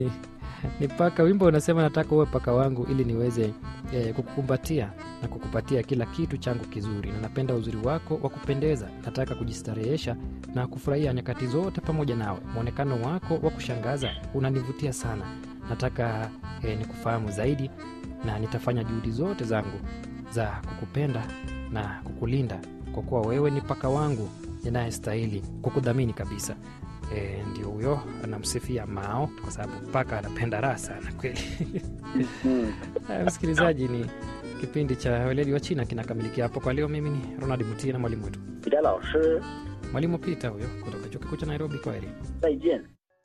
ni paka. Wimbo unasema nataka uwe paka wangu ili niweze eh, kukukumbatia na kukupatia kila kitu changu kizuri, na napenda uzuri wako wa kupendeza. Nataka kujistarehesha na kufurahia nyakati zote pamoja nawe. Mwonekano wako wa kushangaza unanivutia sana. Nataka eh, nikufahamu zaidi, na nitafanya juhudi zote zangu za kukupenda na kukulinda, kwa kuwa wewe ni paka wangu ninayestahili kukudhamini kabisa. E, ndio huyo anamsifia Mao kwa sababu paka anapenda raha sana kweli. Mm. Haya, msikilizaji, ni kipindi cha weledi wa China kinakamilikia hapo kwa leo. Mimi ni Ronald Mutie na mwalimu wetu 彼得老师， mwalimu Peter huyo kutoka chuo kikuu cha Nairobi. Kwaheri. 再见。